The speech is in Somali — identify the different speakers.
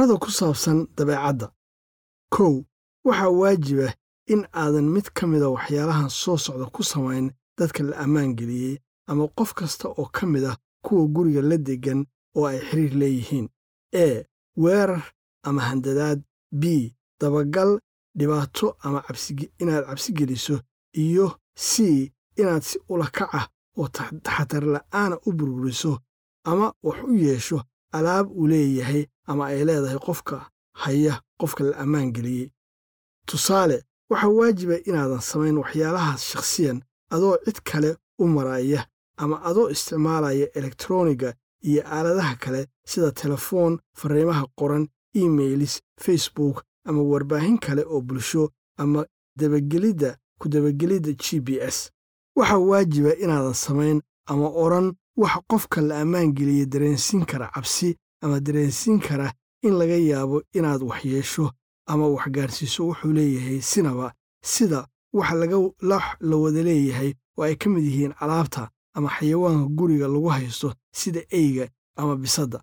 Speaker 1: amarada ku saabsan dabeecadda kow waxaa waajiba in aadan mid ka mida waxyaalahan soo socda ku samayn dadka la ammaan geliyey ama qof kasta oo ka mid ah kuwa guriga la deggan oo ay xiriir leeyihiin e weerar ama handadaad b dabagal dhibaato ama inaad cabsi geliso iyo c inaad si ulakac ah oo taxatar la'aana u burburiso ama wax u yeesho alaab uu leeyahay ama ay leedahay qofka haya qofka la ammaan geliyey tusaale waxaa waajiba inaadan samayn waxyaalahaas shakhsiyan adoo cid kale u maraya ama adoo isticmaalaya elektroniga iyo aaladaha kale sida telefoon fariimaha qoran emailis facebook ama warbaahin kale oo bulsho ama dabagelidda ku dabagelidda g b s waxaa waajiba inaadan samayn ama odhan wax qofka la ammaan geliya dareensiin kara cabsi ama dareensiin kara in laga yaabo inaad wax yeesho ama wax gaarsiiso wuxuu leeyahay sinaba sida wax la wada leeyahay oo ay ka mid yihiin alaabta ama xayawaanka guriga lagu haysto sida eyga ama bisadda